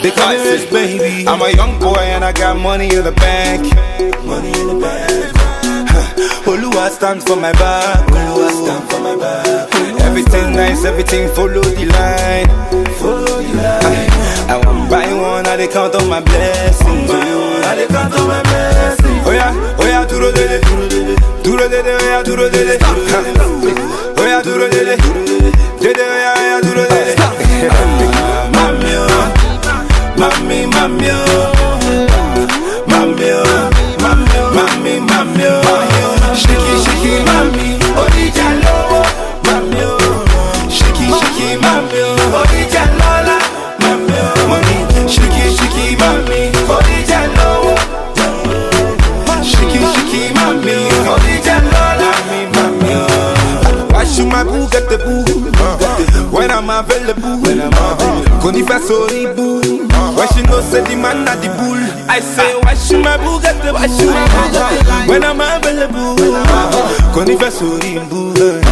They call me rich baby. I'm a young boy and I got money in the bank. Money in the bank. Oluwa stand for my back. Oluwa stand for my back. Everything nice, everything follow the line. Follow the line. I want buy one, I dey count on my blessings. I dey count on my blessings. Oh yeah, oh yeah, duro dele, duro dele, oh yeah, duro dele. Oh yeah, duro dele, dele, oh yeah, oh yeah, duro dele. Mami oh, mami, mami oh, mami oh, mami, mami oh, shiki shiki mami, odija lowo, mami oh, shiki shiki mami oh, odija lola, mami oh, money, shiki shiki mami, odija lowo, shiki shiki mami, odija lola, mami oh. Wash my boo, get the boo. When I'm available, when I'm available. Konifa sorry boo. When she know say the man at the bull. I say wash my boo, get the wash my boo, get the When I'm available, Konifa sorry boo.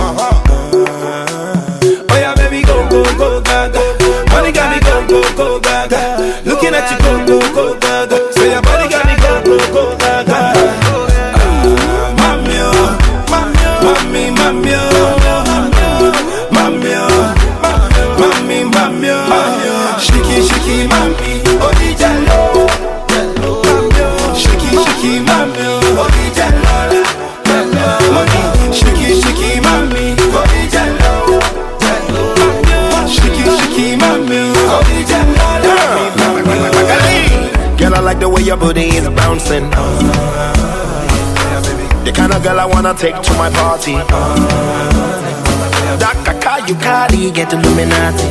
Oh yeah, baby, go go go gaga. Money got me go go go gaga. Looking at you go go go gaga. Say your body got me go go go gaga. Mami oh, mami mami oh, mami oh, mami mami oh, shiki shiki mami, odija lo, shiki shiki mami, odija lo, money, shiki shiki mami, odija lo, shiki shiki mami, odija lo, Girl, I like the way your booty is bouncing. The kind of girl I wanna take to my party. That kaka you carry, get Illuminati.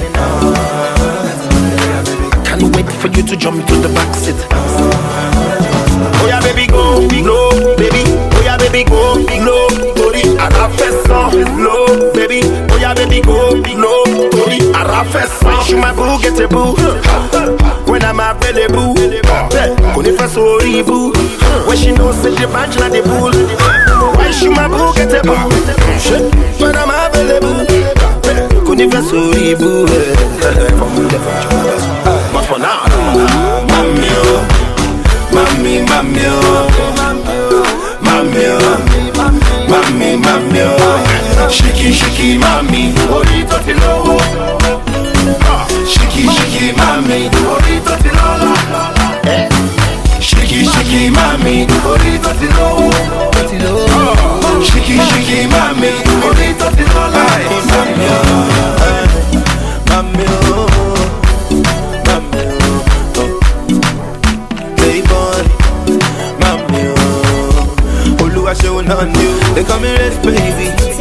I can't wait for you to jump to the back seat. Oh yeah, baby, go low, baby. Oh yeah, baby, go low. Tori, arafeso, low, baby. Oh yeah, baby, go low. Tori, arafeso. She my boo, get a boo. When I'm available, Kunifa sorry boo. When she knows that the bunch like the bull. Why she my boo, get a boo. When I'm available, Kunifa sorry boo. But for now, mami oh, mami mami oh, mami oh, mami mami oh, shiki shiki mami, orí tó ti lówó. Shiki shiki mami, orí tó ti lọ́lá. Shiki shiki mami, orí tó ti lówó. Shiki shiki mami, orí tó ti lọ́lá. Mami oh, mami oh, mami oh. Playboy, mami oh. Olúwa ṣe wọn náà ni o. They call me rich baby.